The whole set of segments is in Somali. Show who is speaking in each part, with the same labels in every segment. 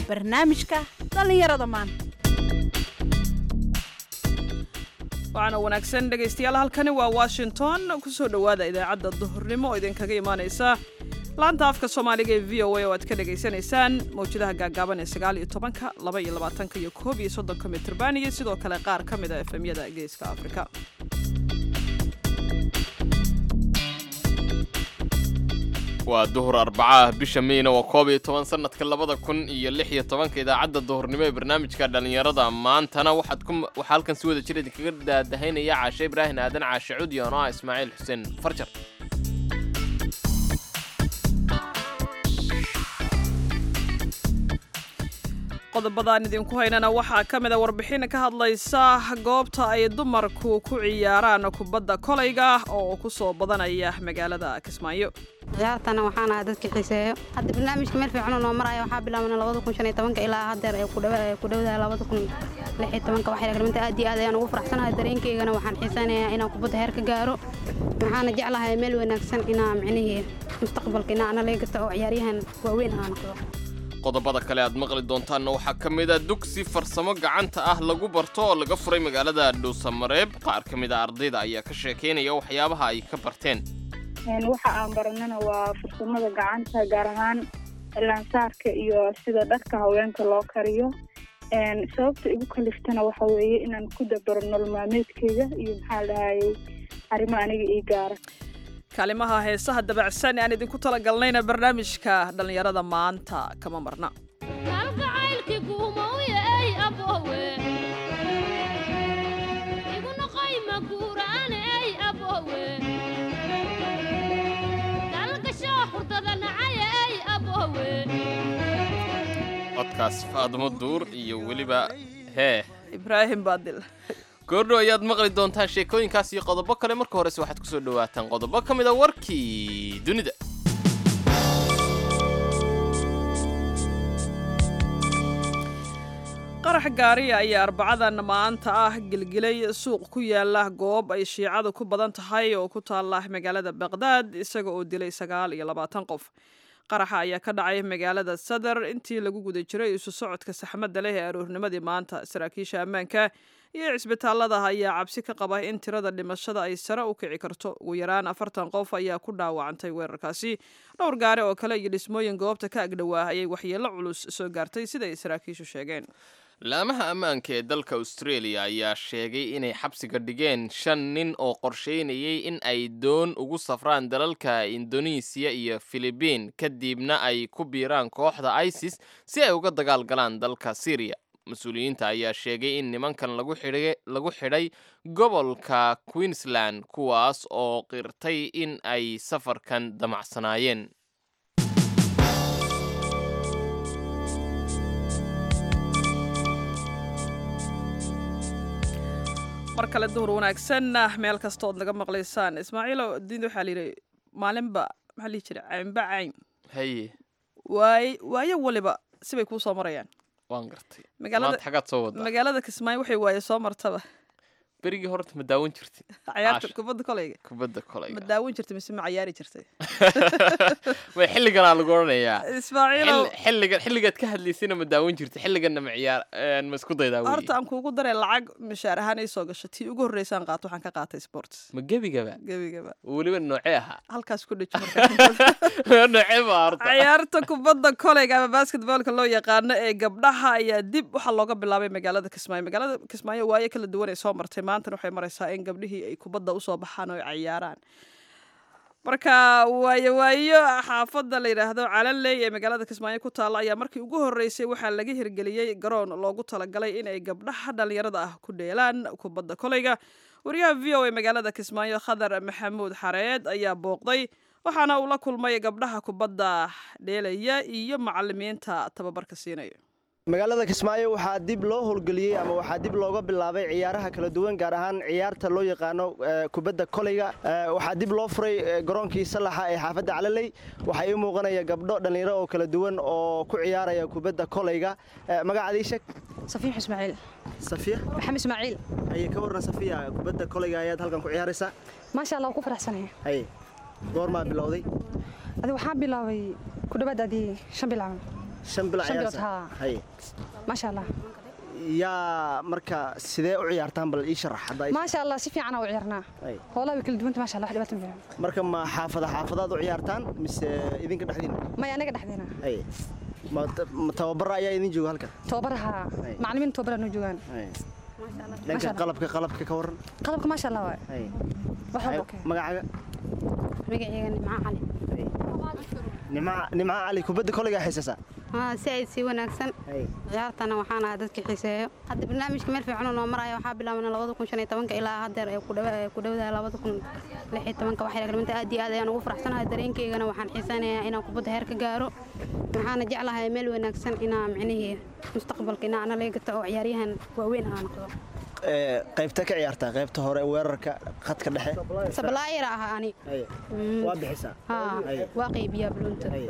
Speaker 1: barnaamijka dhallinyarada maanta
Speaker 2: waxaana wanaagsan dhegaystayaal halkani waa washington kusoo dhowaada idaacadda duhurnimo oo idinkaga imaanaysa laanta afka soomaaliga ee v o a oo aad ka dhagaysanaysaan mawjadaha gaagaaban ee sagaal iyo tobanka laba iyo labaatanka iyo koob iyo soddonka mitrban iyo sidoo kale qaar ka mid a efemyada geeska afrika
Speaker 3: waa duhur arbacaah bisha meyna waa koob iyo toban sanadka labada kun iyo lix iyo tobanka idaacadda duhurnimo ee barnaamijka dhallinyarada maantana waxaad ku waxaa halkan si wada jir idinkaga daadahaynaya caashe ibraahin aadan caashe cudi oo ah ismaaciil xuseen farjar
Speaker 2: qodobadaan idinku haynana waxaa ka mid a warbixin ka hadlaysa goobta ay dumarku ku ciyaaraan kubadda kolayga oo ku soo badanaya magaalada kismaayo
Speaker 4: ciyaartana waxaan ahaa dadka xiiseeyo hadda barnaamijka meel fiican noo maraya waxaa bilaabana labada kun shan iyo tobanka ilaa haddeer ee ku dhowdahay labada kun lix iyo tobanka waxay raglimanta aad iyo aad ayaan ugu faraxsanahay dareenkaygana waxaan xiisaynayaa inaan kubadda heer ka gaaro waxaana jeclahay meel wanaagsan inaa micnihii mustaqbalka inaa ana laga gasta oo ciyaaryahan waaweyn aan noqdo
Speaker 3: qodobada kale aad maqli doontaanna waxaa ka mid a dugsi farsamo gacanta ah lagu barto oo laga furay magaalada dhuusamareeb qaar ka mid a ardayda ayaa ka sheekaynaya waxyaabaha ay ka barteen
Speaker 5: waxa aan baranana waa farsamada gacanta gaar ahaan laansaarka iyo sida dharka haweenka loo kariyo sababta igu kaliftana waxa weeye inaan ku dabaro nololmaalmeedkeyga iyo maxaa dhahayay arrimo aniga ii gaara
Speaker 2: kaalimaha heesaha dabacsan ee aan idinku talagalnayna barnaamijka dhallinyarada maanta kama marna
Speaker 3: codkaas faadmo duur iyo weliba hee
Speaker 2: ibraahim baadil
Speaker 3: goordhow ayaad maqli doontaan sheekooyinkaas iyo qodobo kale marka horese waxaad kusoo dhawaataan qodobo ka mid a warkii dunida
Speaker 2: qarax gaariya ayaa arbacadan maanta ah gelgelay suuq ku yaala goob ay shiicadu ku badan tahay oo ku taala magaalada baqdaad isaga oo dilay sagaal iyo labaatan qof qaraxa ayaa ka dhacay magaalada sadar intii lagu guda jiray isu socodka saxmadda leh ee aroornimadii maanta saraakiisha ammaanka iyo cisbitaalada ayaa cabsi ka qaba in tirada dhimashada ay sare u kici karto ugu yaraan afartan qof ayaa ku dhaawacantay weerarkaasi dhowr gaari oo kale iyo dhismooyin goobta ka agdhowaa ayay waxyeello culus soo gaartay sida ay saraakiishu sheegeen
Speaker 3: laamaha ammaanka ee dalka australia ayaa sheegay inay xabsiga dhigeen shan nin oo qorsheynayay in ay doon ugu safraan dalalka indonesiya iyo filibiin kadibna ay ku biiraan kooxda isis si ay uga dagaal galaan dalka syriya mas-uuliyiinta ayaa sheegay in nimankan lagu xidhay gobolka queensland kuwaas oo qirtay in ay safarkan damacsanaayeen
Speaker 2: mar kale duhur wanaagsan meel kasta ood naga maqlaysaan ismaaciilo diinta waxaa layidhi maalinba maxaa lihi jira caynba cayn
Speaker 3: haye
Speaker 2: waay waayo waliba sibay kuu soo marayaan
Speaker 3: waan gartay
Speaker 2: magaalada
Speaker 3: maanta xagaad soo wadaa
Speaker 2: magaalada kismaayo waxay waaye soo martaba
Speaker 3: berigii horta ma daawan jirtid
Speaker 2: cayaarta
Speaker 3: Caasha.
Speaker 2: kubadda kolayga
Speaker 3: kubadda
Speaker 2: ma
Speaker 3: kolayga
Speaker 2: daawan jirtay mise ma cayaari jirtay
Speaker 3: way xilliganaa lagu odhanayaa
Speaker 2: ismaaciilow
Speaker 3: Xilli- xilligan xilligaad ka hadlaysayna ma daawan jirtid xilliganna ma ciyaar een, ma isku daydaa
Speaker 2: horta
Speaker 3: weye
Speaker 2: aan kuugu daray lacag mishaar ahaan ay soo gasho tii ugu horreysaan qaato waxaan ka qaatay sports
Speaker 3: ma gebigaba
Speaker 2: gebigaba
Speaker 3: weliba noocee ahaa
Speaker 2: halkaas ku dheji marka
Speaker 3: noocee ba horta
Speaker 2: ciyaarta kubadda kolayga ama basketboolka loo yaqaano ee gabdhaha ayaa dib waxaa looga bilaabay magaalada kismaayo magaalada kismaayo waayo kala duwan ay soo martay maantana waxay maraysaa in gabdhihii ay kubadda usoo baxaan oo ay ciyaaraan marka waayo waayo xaafadda la yidhaahdo calanley ee magaalada kismaayo ku taalla ayaa markii ugu horreysay waxaa laga hirgeliyey garoon loogu talagalay inay gabdhaha dhallinyarada ah ku dheelaan kubadda kolayga wariyaha v o a magaalada kismaayo khadar maxamuud xareed ayaa booqday waxaana uu la kulmay gabdhaha kubadda dheelaya iyo macalimiinta tababarka siinaya
Speaker 6: magaalada kismaayo waxaa dib loo howlgeliyey ama waxaa dib looga bilaabay ciyaaraha kala duwan gaar ahaan ciyaarta loo yaqaano eh, kubadda kolayga Eh, waxaa dib loo furay eh, garoonkii salaxa ee xaafadda calaley waxaa ii muuqanaya gabdho dhallinyaro oo kala duwan oo ku ciyaaraya kubadda kolayga Eh, magacaadii sheeg
Speaker 4: safiix ismaaciil
Speaker 6: safiya
Speaker 4: maxamed ismaaciil
Speaker 6: haye ka warran safiya kubadda kolayga ayaad halkan ku ciyaaraysaa
Speaker 4: maasha allah waan ku faraxsanahay
Speaker 6: haye goormaa bilowday
Speaker 4: adi waxaa bilaabay ku dhawaad adii shan bilaabay
Speaker 6: shan bilo
Speaker 7: Shan bilood,
Speaker 6: ciyaarsan
Speaker 7: haa.
Speaker 6: haye
Speaker 7: maasha allah
Speaker 6: yaa marka sidee u ciyaartaan bal ii sharax haddaa ii-
Speaker 7: maasha allah si fiican u ciyaarnaa
Speaker 6: Haye.
Speaker 7: hoolaa way kala duwanta maasha allah wax dhibaata ma fiican
Speaker 6: marka ma xaafada xaafadaad u ciyaartaan mise idinka dhexdiina
Speaker 7: maya anaga dhexdeena
Speaker 6: haye ma ta- ma tababara ayaa idin jooga halkan
Speaker 7: tababaraha
Speaker 6: Haye.
Speaker 7: macallimiin tababara noo joogaan
Speaker 6: haye
Speaker 7: Masha
Speaker 6: dhanka
Speaker 7: Allah.
Speaker 6: qalabka qalabka ka waran
Speaker 7: qalabka maasha allah waay
Speaker 6: haye
Speaker 7: wax walba okay
Speaker 6: magacaaga
Speaker 4: magacayga nimco cali
Speaker 6: nimca nimca cali kubadda koleygaa xiisasaa
Speaker 4: haa si ay si wanaagsan
Speaker 6: haye
Speaker 4: ciyaartana waxaan ahaa dadka xiiseeyo hadda barnaamijka meel fiican oo noo maraya waxaa bilaabana labada kun shan iyo tobanka ilaa haddeer ee ku dhawa- ee ku dhowdahay labada kun lix iyo tobanka waxay raglimanta aad iyo aad ayaan ugu faraxsanahay dareenkaygana waxaan xiisanayaa inaan kubadda heer ka gaaro waxaana jeclahay meel wanaagsan inaa micnihii mustaqbalka inaa ana laga gato oo ciyaaryahan waaweyn aan noqdo
Speaker 6: Ee, qaybta ka ciyaartaa qaybta hore weerarka khadka dhexe
Speaker 4: sablaayara ah ani
Speaker 6: haye
Speaker 4: Mm.
Speaker 6: waa bixisaa
Speaker 4: haa
Speaker 6: Haye.
Speaker 4: waa qaybiyaa buluunta
Speaker 6: haye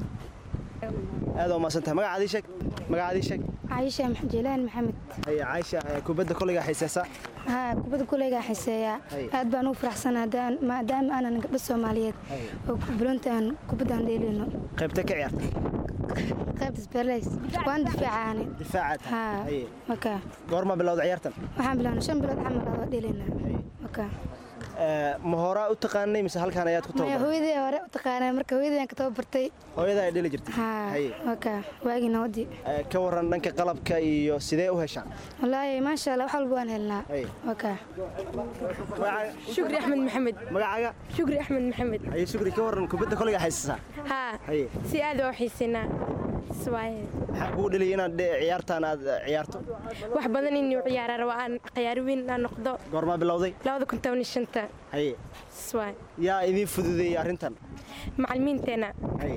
Speaker 6: aad waa mahadsantahay magacaadii sheeg magacaadii sheeg
Speaker 8: caayisha jeelaan maxamed
Speaker 6: haye caaisha ee, kubadda koleygaa xiisaysaa
Speaker 8: haa kubadda kuleygaa xiiseeyaa
Speaker 6: Hay.
Speaker 8: aad baan ugu faraxsan haddaan maadaama aanan gabdho soomaaliyeed
Speaker 6: Hay.
Speaker 8: oo bulunta aan kubaddaan dheelino
Speaker 6: qaybta ka ciyaarta
Speaker 8: qaybta sberleys waan difaacaani
Speaker 6: difaacaad
Speaker 8: haa
Speaker 6: haye
Speaker 8: maka
Speaker 6: goorma bilowda ciyaartan
Speaker 8: waxaan bilaabnay shan bilood camal adoo dheelina
Speaker 6: Hay.
Speaker 8: maka
Speaker 6: Ee, ma horaa u taqaanay mise halkan ayaad ku
Speaker 8: maya
Speaker 6: tababartay
Speaker 8: hooyadii hore u taqaanaa marka hooyadii aan ka tababartay
Speaker 6: hooyada ay dheli jirtay
Speaker 8: haa
Speaker 6: haye
Speaker 8: maka waagii nawadii
Speaker 6: Ee, ka waran dhanka qalabka iyo sidee u heshaan
Speaker 8: wallaahi maasha allah wax walba waan helnaa
Speaker 6: Hay.
Speaker 8: maka
Speaker 6: magacaaga
Speaker 9: shukri axmed maxamed
Speaker 6: magacaaga
Speaker 9: shukri axmed maxamed
Speaker 6: haye shukri ka waran kubadda koleygaa xiisasaa
Speaker 9: haa
Speaker 6: haye
Speaker 9: si aad oo xiisinaa swaaye
Speaker 6: maxaa kugu dheliyay inaad dhe- ciyaartaan aad eh, ciyaarto
Speaker 9: wax badan inuu ciyaara rabo aan ciyaari weyn aan noqdo
Speaker 6: goormaa bilowday
Speaker 9: labada kun toban iyo shanta
Speaker 6: haye
Speaker 9: swaaye
Speaker 6: yaa idiin fududeeyey arrintan
Speaker 9: macallimiinteena
Speaker 6: haye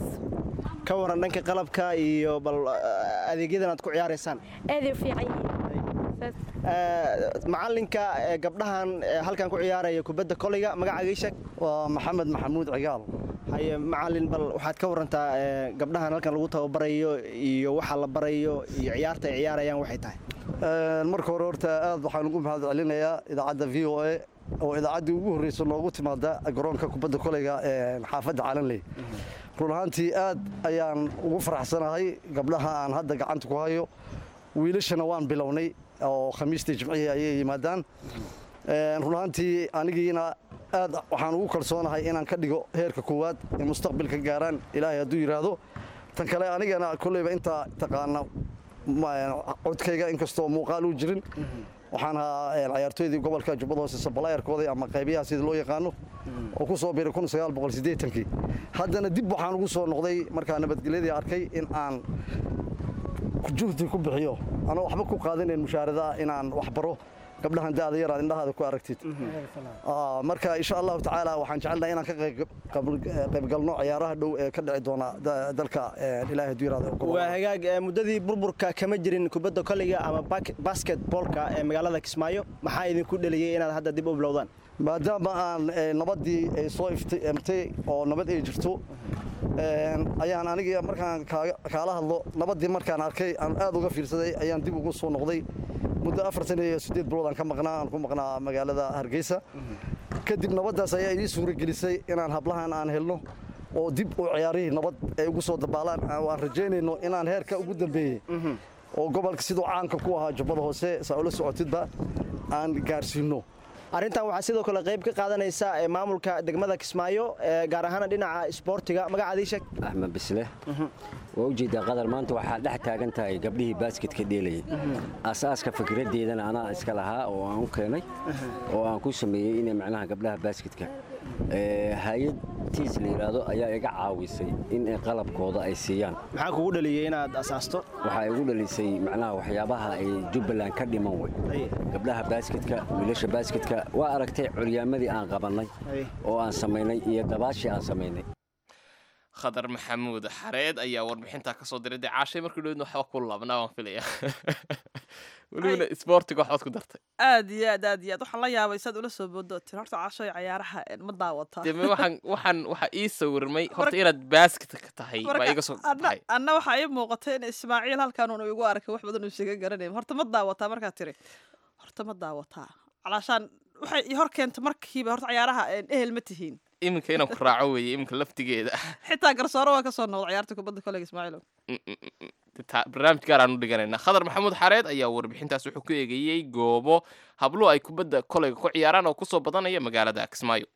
Speaker 6: ka waran dhanka qalabka iyo bal eh, adeegyadan aad ku ciyaaraysaan
Speaker 9: aaday u fiican yihiin saas
Speaker 6: Ee, macallinka ee, gabdhahan ee, halkan ku ciyaaraya kubadda koleyga magacaaga ii sheeg
Speaker 10: waa maxamed maxamuud cigaal
Speaker 6: haye macallin bal waxaad ka warantaa ee, gabdhahan halkan lagu tababarayo iyo waxa la barayo iyo ciyaarta ay ciyaarayaan waxay tahay
Speaker 10: Een, marka hore horta aad waxaan ugu mahad celinayaa idaacadda v o a oo idaacaddii ugu horreysa noogu timaada garoonka kubadda koleyga ee xaafadda calanley run ahaantii aad ayaan ugu faraxsanahay gabdhaha aan hadda gacanta ku hayo wiilashana waan bilownay oo khamiistii jimcihii ayay yimaadaan Een, run ahaantii anigiina aad waxaan ugu kalsoonahay inaan ka dhigo heerka koowaad ee mustaqbalka gaaraan ilaahay hadduu yidhaahdo tan kale anigana kolleyba intaa taqaana ma- codkayga inkastoo muuqaal uu jirin waxaan ahaa een, ciyaartooydii gobolka jubbada hoose sabalaayarkoodii ama qaybiyaha sida loo yaqaano oo ku soo biiray kii haddana dib waxaan ugu soo noqday markaa nabadgelyadii arkay in aan juhdi ku bixiyo anoo waxba ku qaadanayn mushaarada inaan wax baro gabdhahan da'da yar aad indhahaada ku aragtid Aa, marka insha allahu tacaala waxaan jecelnahay inaan ka qayb- qayb- qaybgalno ciyaaraha dhow ee ka dhici doona da- dalka ee, ilaahay hadduu yiraahdo gobolka.
Speaker 6: waa hagaag ee, muddadii burburka kama jirin kubadda koleyga ama bak- basketballka ee magaalada kismaayo maxaa idinku dheliyey inaad hadda dib u bilowdaan
Speaker 10: maadaama aan eh, nabadii ay soo iftiimtay oo nabad ay jirto een, ayaan anigii markaan kaaga- kaala hadlo nabadii markaan arkay aan aad uga fiirsaday ayaan dib ugu soo noqday muddo afartan iyo siddeed bilood aan ka maqnaa aan ku maqnaa magaalada hargeysa kadib nabaddaas ayaa ii suuragelisay inaan hablahan aan helno oo dib u ciyaarihii nabad ay ugu soo dabaalaan oo aan rajaynayno inaan heerka ugu dambeeyey oo gobolka siduu caanka ku ahaa jubbada hoose saa ula socotidba aan gaarsiino
Speaker 6: arrintan waxaa sidoo kale qayb ka qaadanaysa ee, maamulka degmada kismaayo ee, gaar ahaan dhinaca isboortiga magacaadii sheeg
Speaker 11: axmed bisle waa ujeedaa qadar maanta waxaa dhex taagan tahay gabdhihii baaskitka dheelayay asaaska fikraddeedana anaa iska lahaa oo aan u keenay oo aan ku sameeyey inay macnaha gabdhaha baaskitka hay-ad tiis la yidhaahdo ayaa iga caawisay in ay qalabkooda ay siiyaan
Speaker 6: maxaa kugu dhaliyey inaad asaasto
Speaker 11: waxaa igu dhalisay macnaha waxyaabaha ay jubbaland ka dhiman wey
Speaker 6: Haye.
Speaker 11: gabdhaha baaskitka wiilasha baaskitka waa aragtay curyaamadii aan qabannay
Speaker 6: Haye.
Speaker 11: oo aan samaynay iyo dabaashii aan samaynay
Speaker 3: khadar maxamuud xareed ayaa warbixintaa kasoo diray dee caashay markii dhowdna waxba ku laabnaa waan filaya welibana isboortiga waxbaad ku dartay
Speaker 2: aad iyo aad aad iyo aad waxaan la yaabay saad ula soo boodo tir horta caashoy cayaaraha een, ma daawataa
Speaker 3: dee me waxaan waxaan waxaa ii sawirmay horta inaad baaskitka tahay baa
Speaker 2: Marka,
Speaker 3: iga soo
Speaker 2: anna-
Speaker 3: tahay
Speaker 2: anna waxaa ii muuqatay in ismaaciil halkan uun igu arkay wax badan uu isaga garanay horta ma daawataa markaad tiri horta ma daawataa calaashaan waxay ii hor keenta markiiba horta cayaaraha een, ehel ma tihiin
Speaker 3: iminka inaan ku raaco weeye iminka laftigeeda
Speaker 2: xitaa garsooro waa ka soo noqda ciyaarta kubadda kolega ismaaciilow
Speaker 3: ta- barnaamij gaar aan u dhiganayna khadar maxamuud xareed ayaa warbixintaas wuxuu ku eegeeyey goobo hablo ay kubadda koleyga ku ciyaaraan oo kusoo badanaya magaalada kismaayo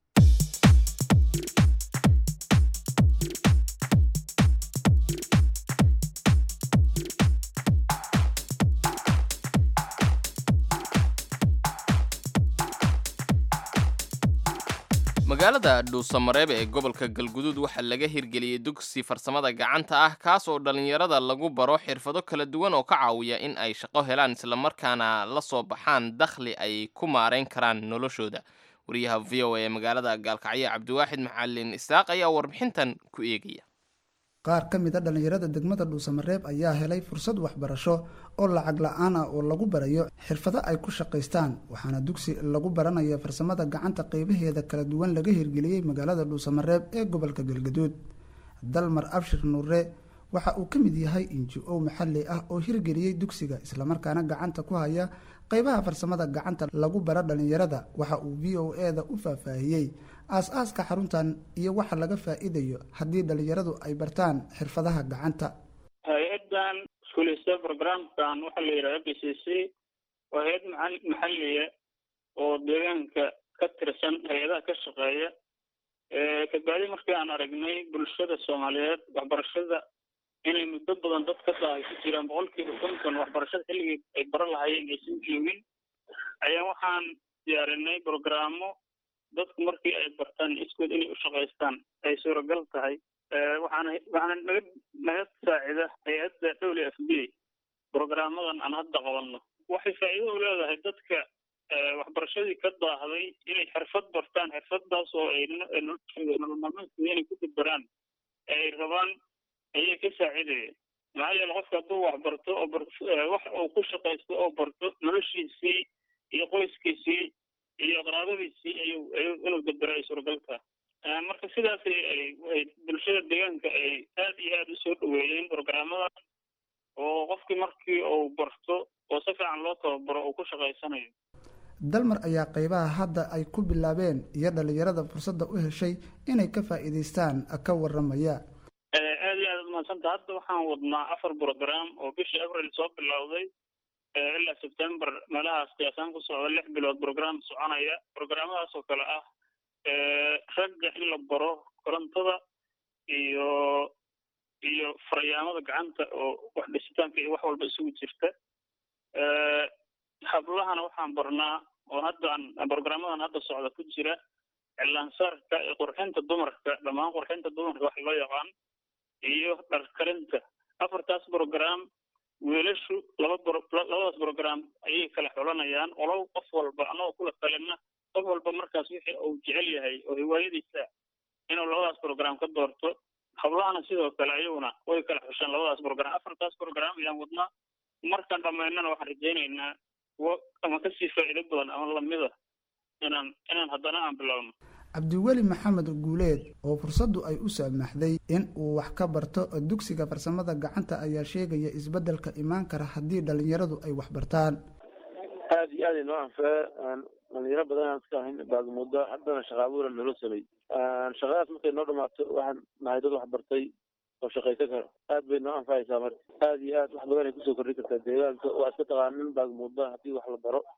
Speaker 3: magaalada dhuusamareeb ee gobolka galguduud waxaa laga hirgeliyey dugsi farsamada gacanta ah kaas oo dhallinyarada lagu baro xirfado kala duwan oo ka caawiya in ay shaqo helaan islamarkaana la soo baxaan dakhli ay ku maarayn karaan noloshooda wariyaha v o a ee magaalada gaalkacyo cabdiwaaxid macalin isaaq ayaa warbixintan ku eegaya
Speaker 12: qaar ka mid a dhallinyarada degmada dhuusamareeb ayaa helay fursad waxbarasho oo lacag la-aan ah oo lagu barayo xirfado ay ku shaqaystaan waxaana dugsi lagu baranaya farsamada gacanta qeybaheeda kala duwan laga hirgeliyey magaalada dhuusamareeb ee gobolka galgaduud dalmar abshir nuure waxa uu ka mid yahay inji-o maxalli ah oo hirgeliyey dugsiga islamarkaana gacanta ku haya qeybaha farsamada gacanta lagu bara dhallinyarada waxa uu v o e-da u faahfaahiyey aas-aaska xaruntan iyo waxa laga faa-iidayo haddii dhallinyaradu ay bartaan xirfadaha gacanta
Speaker 13: hay-adan iskuulista programkan waxaa la yidhaha b c c waa hay-ad maca- maxalliya oo deegaanka ka tirsan hay-adaha ka shaqeeya kabacdi markii aan aragnay bulshada soomaaliyeed waxbarashada inay muddo badan dad ka dahay ku jiraan boqolkiiba konton waxbarashada xilligii ay baran lahaayeen aysan joogin ayaa waxaan diyaarinay programmo dadku markii ay bartaan iskood inay u shaqaystaan ay suuragal tahay waxaana waxaana naga naga saacida hay-adda w f b programmadan aan hadda qabanno waxay faa'iido u leedahay dadka waxbarashadii ka daahday inay xirfad bartaan xirfadaas oo ay noloshooda nolol maalmeedkooda inay ku dabaraan ay rabaan ayay ka saacidaya maxaa yeele qofka hadduu wax barto oo bar wax uu ku shaqaysto oo barto noloshiisii iyo qoyskiisii iyo qaraabadiisii ayuu ayuu inuu dabero ay suuragal tahay marka sidaas ay bulshada deegaanka ay aad iyo aad usoo dhaweeyeen programmadan oo qofkii markii uu barto oo si fiican loo tababaro uu ku shaqaysanayo
Speaker 12: dalmar ayaa qeybaha hadda ay ku bilaabeen iyo dhallinyarada fursadda u heshay inay ka faa'iidaystaan ka waramaya
Speaker 13: aad iyo aad umahadsanta hadda waxaan wadnaa afar program oo bishii abril soo bilowday ilaa september meelahaas qiyaasaan ku socda lix bilood program soconaya programadaas oo kale ah ragga in la baro korontada iyo iyo faryaamada gacanta oo wax dhisitaanka iyo wax walba isugu jirta hablahana waxaan barnaa oo haddaan programadan hadda socda ku jira cilaansaarka iyo qurxinta dumarka dhammaan qurxinta dumarka wax loo yaqaan iyo dharkarinta afartaas program wiilashu laba labadaas program ayay kala xulanayaan olow qof walba anagoo kula talina qof walba markaas wixii uu jecel yahay oo hiwaayadiisa inuu labadaas program ka doorto hablahana sidoo kale ayaguna way kala xushaan labadaas program afartaas program ayaan wadnaa markaan dhammaynana waxaan rajaynaynaa kuwo ama kasii faa'iido badan ama lamida inaan inaan haddana aan bilowno
Speaker 12: cabdiweli maxamed guuleed oo fursaddu ay u saamaxday in uu wax ka barto dugsiga farsamada gacanta ayaa sheegaya isbeddelka imaan kara haddii dhallinyaradu ay wax bartaan
Speaker 14: aada iyo aad inoo anfee dhalinyaro badan aan iska ahayn baagmuddo haddana shaqa abuura nolo samey shaqadaas markay noo dhamaato waxaan nahay dad wax bartay oo shaqaysan karo aad bay noo anfacaysaa marka aada iyo aad wax badan ay kusoo kordhin kartaa deegaanka waa iska taqaanin baagmuddo haddii wax la baro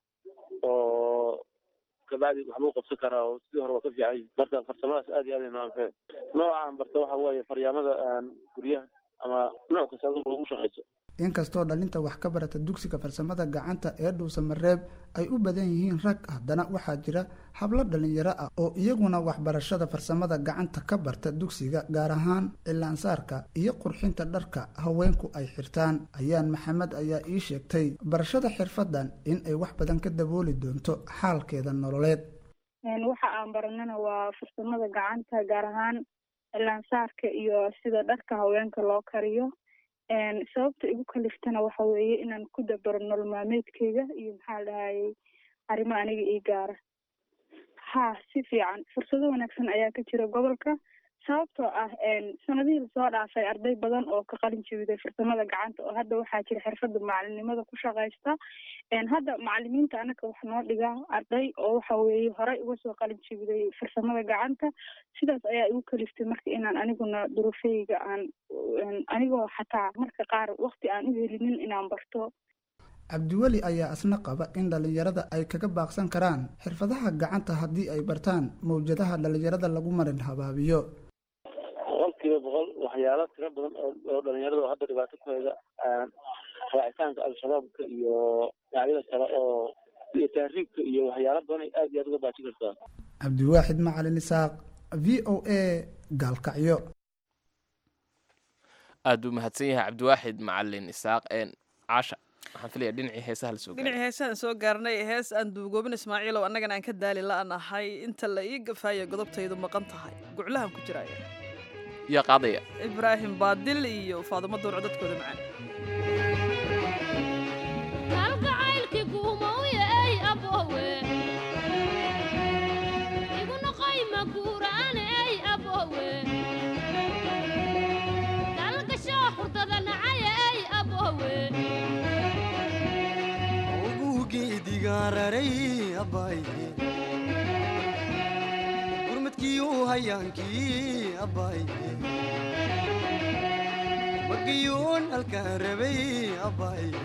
Speaker 14: oo kabacdi waxbuu qabsan karaa oo sidii hore waa ka fiican marka farsamadaas aad iyo aad ay noo anfee nooca aan barta waxa weeye faryaamada guryaha ama nooc kasta adigu lagu shaqayso
Speaker 12: inkastoo dhalinta wax ka barata dugsiga farsamada gacanta ee dhuusamareeb ay u badan yihiin rag haddana waxaa jira hablo dhalinyaro ah oo iyaguna waxbarashada farsamada gacanta ka barta dugsiga gaar ahaan cilaansaarka iyo qurxinta dharka haweenku ay xirtaan ayaan maxamed ayaa ii sheegtay barashada xirfadan in ay wax badan ka dabooli doonto xaalkeeda nololeed
Speaker 5: waxa aan baranana waa farsamada gacanta gaar ahaan cilaansaarka iyo sida dharka haweenka loo kariyo sababta igu kaliftana waxa weeye inaan ku dabaro nolol maalmeedkeyga iyo maxaa dhahayay arrimo aniga ii gaara ha si fiican fursado wanaagsan ayaa ka jira gobolka sababtoo ah sanadihii lasoo dhaafay arday badan oo ka qalin jebiday farsamada gacanta oo hadda waxaa jira xirfada macalinimada ku shaqaysta hadda macalimiinta anaka wax noo dhiga arday oo waxa weeye horey uga soo qalin jebiday farsamada gacanta sidaas ayaa igu kaliftay marka inaan aniguna durufeyga aan anigoo xataa marka qaar wakti aan u helinin inaan barto
Speaker 12: cabdiweli ayaa isna qaba in dhallinyarada ay kaga baaqsan karaan xirfadaha gacanta haddii ay bartaan mawjadaha dhallinyarada lagu marin habaabiyo
Speaker 14: boqolkiiba boqol waxyaalo tiro badan oo oo dhalinyarada oo hadda dhibaato ku hayda raacitaanka al-shabaabka iyo dhinacyada kale oo iyo tahriibka iyo waxyaalo badan ay aad iyo aad uga baaji kartaa
Speaker 12: cabdiwaaxid macalin isaaq v o a gaalkacyo
Speaker 3: aad buu mahadsan yahay cabdiwaaxid macalin isaaq caasha waxaan filaya dhinacii heesaha lasoo gaaray
Speaker 2: dhinacii heesahan soo gaarnay hees aan duugoobin ismaaciilow annagana aan ka daali la-an ahay inta la ii gafaaya godobtaydu maqan tahay guclahan ku jiraya
Speaker 3: yaa qaadaya
Speaker 2: ibraahim baadil iyo faadumo duurco dadkooda macaan
Speaker 15: kalgacaylkii guumowye ey abowe igu noqoy maguuraane ey abowe dalgashoo xurdada nacaye ey abowe
Speaker 16: ugugeedigaararay abaaye gurmadkiiu hayaankii abaaye magayuun halkaan rabay abaaye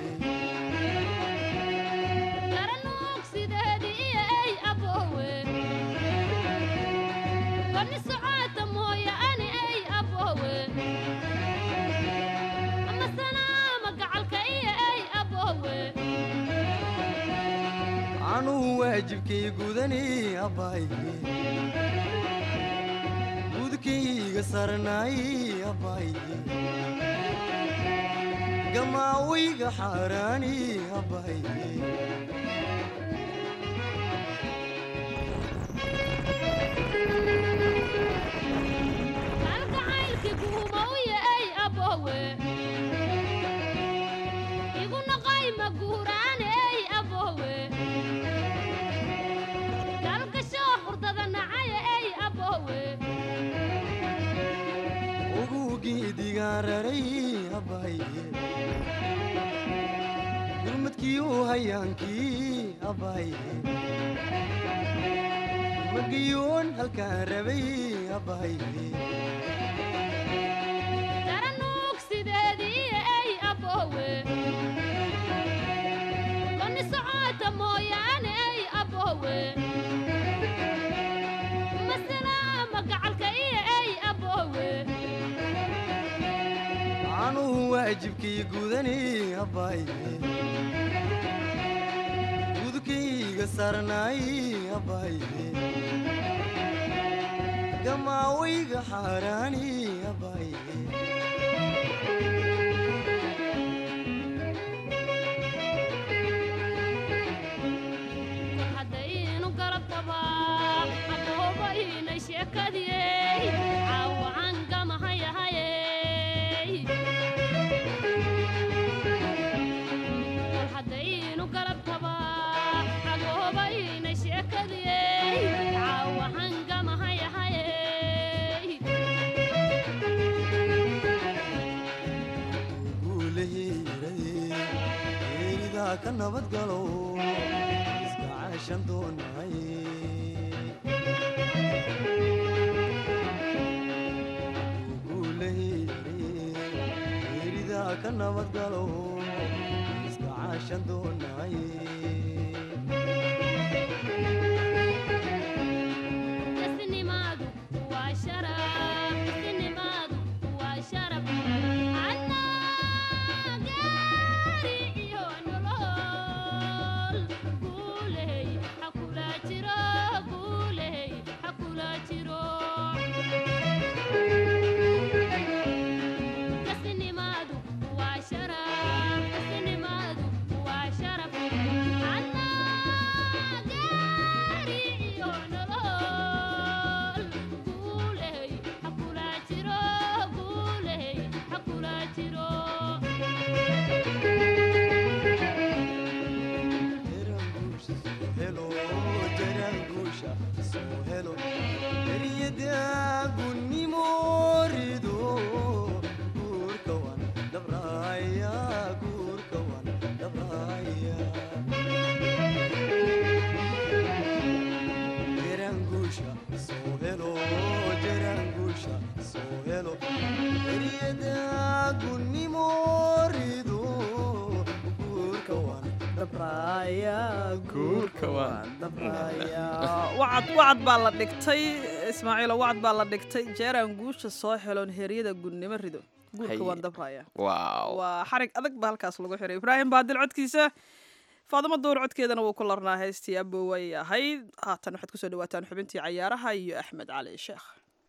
Speaker 15: garanuug sideedii iyo ey abowe bani socoota mooye ani ey abowe ama sanaama gacalka iyo ey abowe
Speaker 16: anuu waajibkay gudani abaaye gudkayga sarnaay abaaye gamaawayga xaaraani abaaye
Speaker 15: kalgacaylkii guumowye ey abowe igu noqoy maguuraane ey abowe dalgashoo xurdada nacaye ey abowe
Speaker 16: ugugeedigaararay abaaye gurmadkiiu hayaankii abaaye magayuun halkaan rabay abaaye
Speaker 15: garanuug sideedii iyo ey abowe bani socoota mooyaane ey abowe masalaama gacalka iyo ey abowe
Speaker 16: anuu waajibkay gudani abaaye gudkayga sarnaay abaaye gamaawayga xaaraani abaaye
Speaker 15: haddaynu garab qabaa aboobaynay sheekadiyey caawacan gamahayahayey kol haddaynu garab qabaa agoobaynay sheekadiyey caawacan gamahayahayey
Speaker 16: guulaheeraye ka nabad galo iska caashan doonay guulaheeraye ka nabad galo iska caashan doonay
Speaker 15: isnimaadu waa sharaf isnimaadu waa sharaf annaa gaari iyo nolol guuley ha kula jiro guuley ha kula jiro isnimaadu waa sharaf isnimaadu waa sharaf annaa gaari iyo nolol guuley ha kula jiro guuley ha kula jiro
Speaker 16: helo jaraanguusha soo helo eryada gunnimo
Speaker 2: dabraya wacad wacad baa la dhigtay ismaaciilo wacad baa la dhigtay jeeraan guusha soo heloon heeryada gudnimo rido guurka
Speaker 3: Haye.
Speaker 2: waan dabraya
Speaker 3: waaw
Speaker 2: waa xarig adag baa halkaas lagu xiray ibraahim baadil codkiisa faadimo duur codkeedana wuu ku larnaa heystii aboway ahayd haatan waxaad kusoo dhawaataan xubintii cayaaraha iyo axmed cali sheekh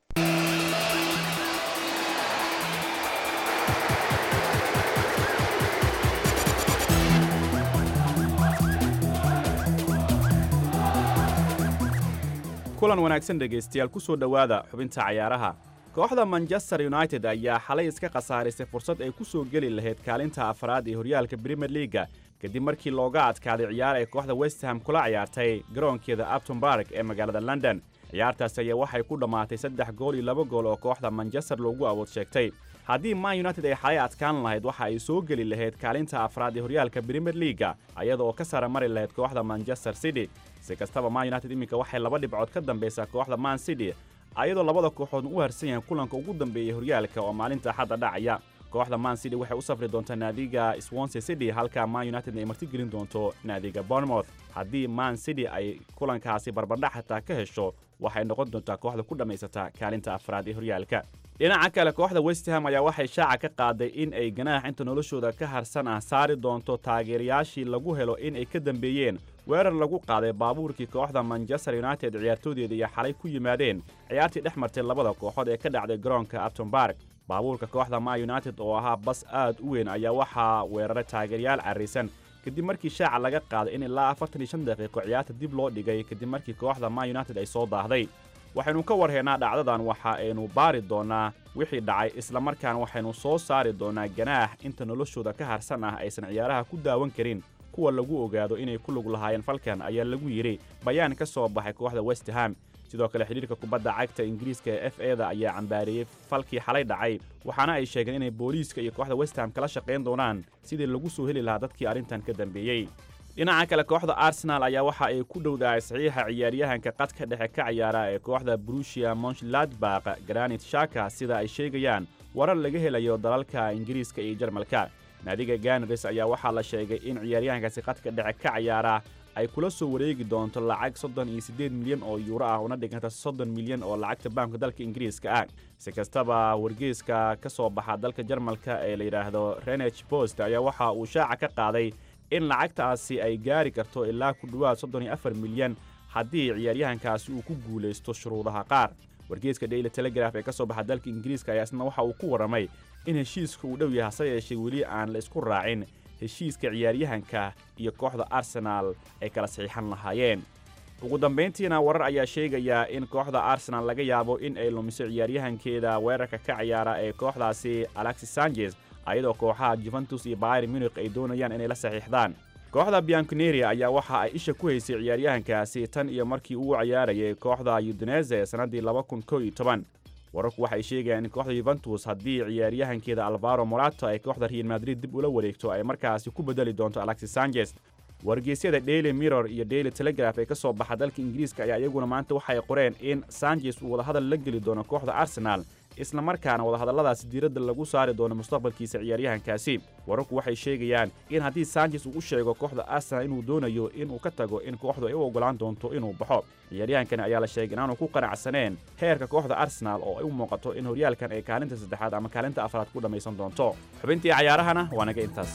Speaker 17: kulan wanaagsan dhegaystayaal ku soo dhowaada xubinta cayaaraha kooxda manchester united ayaa xalay iska khasaarisay fursad ay ku soo geli lahayd kaalinta afraad ee horyaalka premier leaga kadib markii looga adkaaday ciyaar ay kooxda westham kula ciyaartay garoonkeeda upton bark ee magaalada london ciyaartaasi ayaa waxay ku dhammaatay saddex gool iyo laba gool oo kooxda manchester loogu awood sheegtay haddii man united ay xalay adkaan lahayd waxa ay soo geli lahayd kaalinta afraad ee horyaalka premier leaga iyada oo ka sara mari lahayd kooxda manchester city si kastaba man united iminka waxay laba dhibcood ka dambaysaa kooxda man city ayadoo labada kooxood u harsan yahay kulanka ugu dambeeyey horyaalka oo maalinta axadda dhacaya kooxda man city waxay u safri doontaa naadiga swansea city halka man united ay martigelin doonto naadiga bournemouth haddii man city ay kulankaasi barbardhac xataa ka hesho waxay noqon doontaa kooxda ku dhammaysata kaalinta afraad ee horyaalka dhinaca kale kooxda westham ayaa waxay shaaca ka qaaday in ay ganaax inta noloshooda ka harsan ah saari doonto taageerayaashii lagu helo in ay ka dambeeyeen weerar lagu qaaday baabuurkii kooxda manchester united ciyaartoodeeda iyo xalay ku yimaadeen ciyaartii dhex martay labada kooxood ee ka dhacday garoonka upton bark baabuurka kooxda ma united oo ahaa bas aad u weyn ayaa waxaa weeraray taageerayaal carraysan kadib markii shaaca laga qaaday in ilaa afartan iyo shan daqiiqo ciyaarta dib loo dhigay kadib markii kooxda ma united ay soo daahday waxaynu ka warhaynaa dhacdadan waxa aynu baari doonnaa wixii dhacay islamarkaana waxaynu soo saari doonnaa ganaax inta noloshooda ka harsan ah aysan ciyaaraha ku daawan karin kuwa lagu ogaado inay ku lug lahaayeen falkan ayaa lagu yidhi bayaan ka soo baxay kooxda westham sidoo kale xidhiirka kubadda cagta ingiriiska ee f eda ayaa cambaareeyey falkii xalay dhacay waxaana ay sheegeen inay booliiska iyo kooxda westham kala shaqayn doonaan sidii lagu soo heli lahaa dadkii arrintan ka dambeeyey dhinaca kale kooxda arsenal ayaa waxa ay ku dhowdahay saxiixa ciyaaryahanka qadka dhexe ka ciyaara ee kooxda brusia monchladbaq granit shaka sida ay sheegayaan warar laga helayo dalalka ingiriiska iyo jarmalka naadiga ganris ayaa waxaa la sheegay in ciyaaryahankaasi qadka dhexe ka ciyaara ay kula soo wareegi doonto lacag soddon iyo siddeed milyan oo yuuro ah una dhiganta soddon milyan oo lacagta baanka dalka ingiriiska ah si kastaba wargeyska ka soo baxa dalka jarmalka ee la yidhaahdo renech post ayaa waxa uu shaaca ka qaaday in lacagtaasi ay gaari karto ilaa ku dhowaad soddon iyo afar milyan haddii ciyaaryahankaasi uu ku guulaysto shuruudaha qaar wargeyska daily telegraf ee ka soo baxa dalka ingiriiska ayaa isna waxa uu ku warramay in heshiiska uu dhow yahay hase yeeshee weli aan la isku raacin heshiiska ciyaaryahanka iyo kooxda arsenaal ay kala saxiixan lahaayeen ugu dambayntiina warar ayaa sheegaya in kooxda arsenal laga yaabo in ay lumiso ciyaaryahankeeda weerarka ka ciyaara ee kooxdaasi alexis sanchez ayadoo kooxaha juventus iyo bayr munich ay doonayaan inay la saxiixdaan kooxda bianconeria ayaa waxa ay isha ku haysay ciyaaryahankaasi tan iyo markii uu ciyaarayay kooxda udinese sannaddii laba kun kow iyo toban wararku waxay sheegayaan in kooxda yuventus haddii ciyaaryahankeeda alvaro morato ay kooxda real madrid dib ula wareegto ay markaasi ku bedeli doonto alexis sanchez wargeysyada daily mirror iyo daily telegraf ee ka soo baxa dalka ingiriiska ayaa iyaguna maanta waxay qoreen in sanchez uu wadahadal la geli doono kooxda arsenal isla markaana wadahadalladaasi diiradda lagu saari doono mustaqbalkiisa ciyaaryahankaasi wararku waxay sheegayaan in haddii sanchez uu u sheego kooxda arsenal inuu doonayo inuu ka tago in kooxdu ay u oggolaan doonto inuu baxo ciyaaryahankani ayaa la sheegay inaanu ku qanacsaneen heerka kooxda arsenal oo ay u muuqato in horyaalkan ay kaalinta saddexaad ama kaalinta afraad ku dhammaysan doonto xubintii cayaarahana waa naga intaas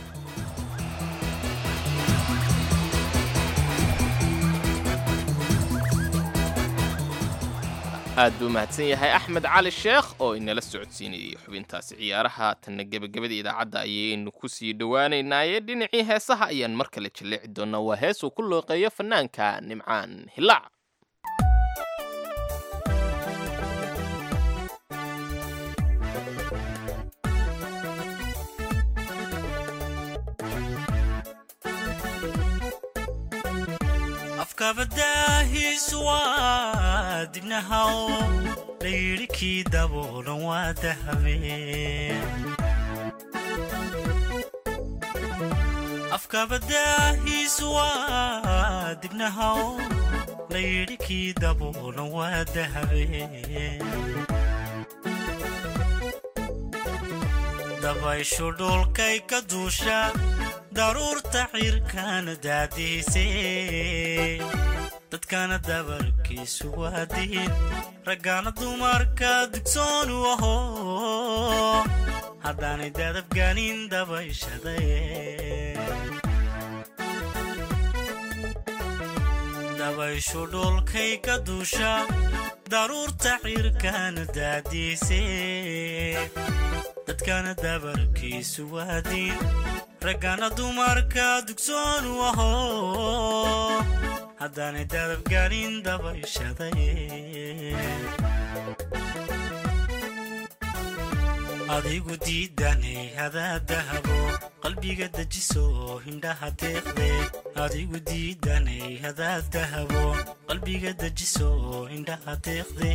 Speaker 3: aad buu mahadsan yahay axmed cali sheekh oo inala socodsiinayay xubintaasi ciyaaraha tanna gebagabada idaacadda ayaynu ku sii dhowaanaynaaye dhinacii heesaha ayaan mar kale jalleeci doonnaa waa hees uu ku looqeeyo fannaanka nimcaan hilaac
Speaker 16: afkabadaahiisu waa dibnahaw layidhi kii daboolan waa dahabeen afkabadaahiisu waa dibnahaw layidhi kii daboolan waa dahabeen dabayshu dhulkay ka duusha daruurta cirkana daadiisee dadkana dabarkiisu waa diin raggaana dumarka dugsoon u aho haddaanay dadabgaanin dabayshaday dabayshu dhulkay ka duusha daruurta xirkaana daadiisee dadkana dabarkiisu waa diin raggana dumarka dugsoon u aho haddaanay dadabgaanin dabayshaday adigu diidanay hadaa dahabo qalbiga dejiso hindhaha deeqde adigu diidanay hadaa dahabo qalbiga dejiso hindhaha deeqde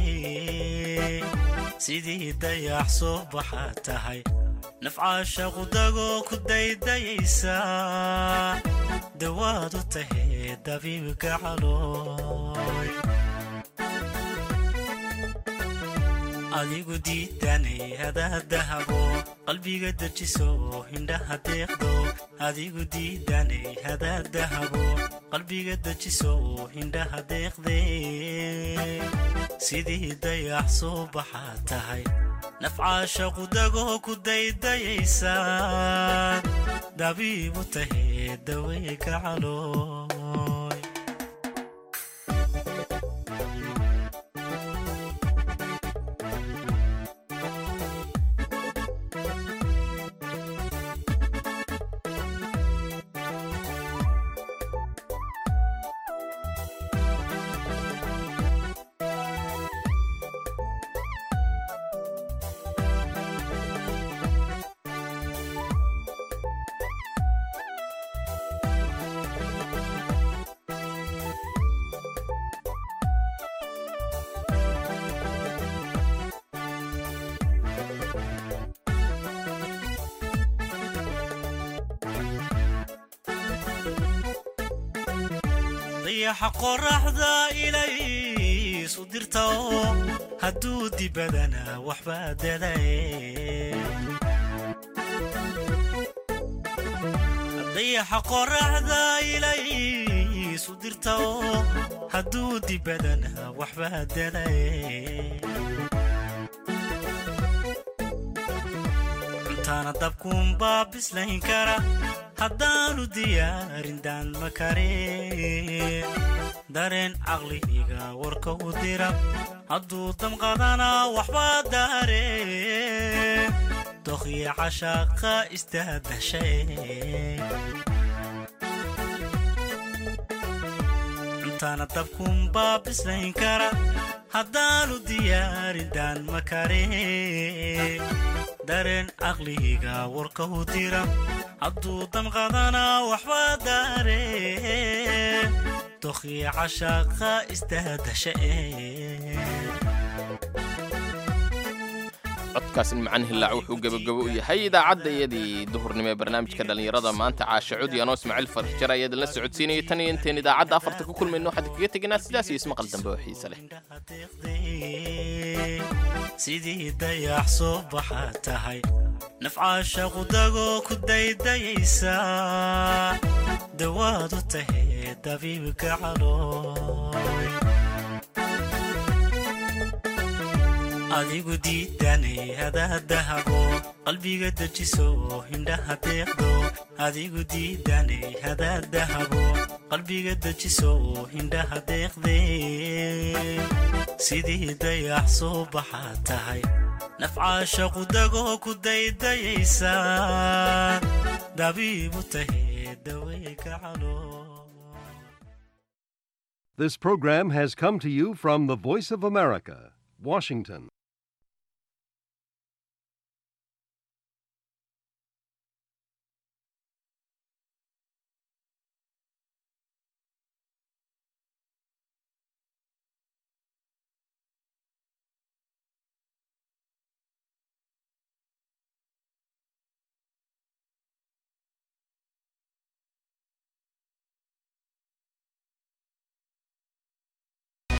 Speaker 16: sidii dayax soo baxa tahay nafcaasha qudagoo ku daydayaysa dawaad u tahay dabiibka calooy adigu diidanay hadaa dahabo qalbiga dejiso hindhaha deeqdo adigu diidanay hadaa dahabo qalbiga dejiso hindhaha deeqde sidii dayax soo baxa tahay nafcaasha qudagoo ku daydayaysa dabiibu tahay daweyka calooy dayaxa qoraxda ilaysu dirta oo hadduu dibadana waxbaa dadaye dayaxa qoraxda ilaysu dirta oo hadduu dibadana waxbaa dadaye cuntaana dabkuunbaa bislayn kara haddaanu diyaarin daan ma kare dareen caqliga warka u dira hadduu damqadana waxbaa daare dokhya cashaaqa istaadashe cuntaana dabkuunbaa bislayn kara haddaanu diyaarin daan ma kare dareen caqliga warka u dira hadduu damqadana waxbaa daare dokhya cashaaqa istaadashe
Speaker 3: codkaasin macaan hillaac wuxuu gebagabo u yahay idaacadda iyadii duhurnimo ee barnaamijka dhallinyarada maanta caashe cudi anoo ismaaciil farjar ayaa idinla socodsiinayay tan iyo intayn idaacadda afarta ku kulmayno waxaan kaga teginaa sidaas iyo ismaqal dambe oo xiise leh
Speaker 16: sidii dayax soo baxa tahay nafcaasha qudagoo ku daydayaysa dawaad u tahay dabiibka calooy adigu diidanay hadaa dahabo qalbiga dejiso hindhaha deeqdo adigu diidanay hadaa dahabo qalbiga dejiso hindhaha deeqde sidii dayax soo baxa tahay nafcaasha qudagoo ku daydayaysa dabiibu tahay daweyka calooy
Speaker 18: This program has come to you from the Voice of America, Washington.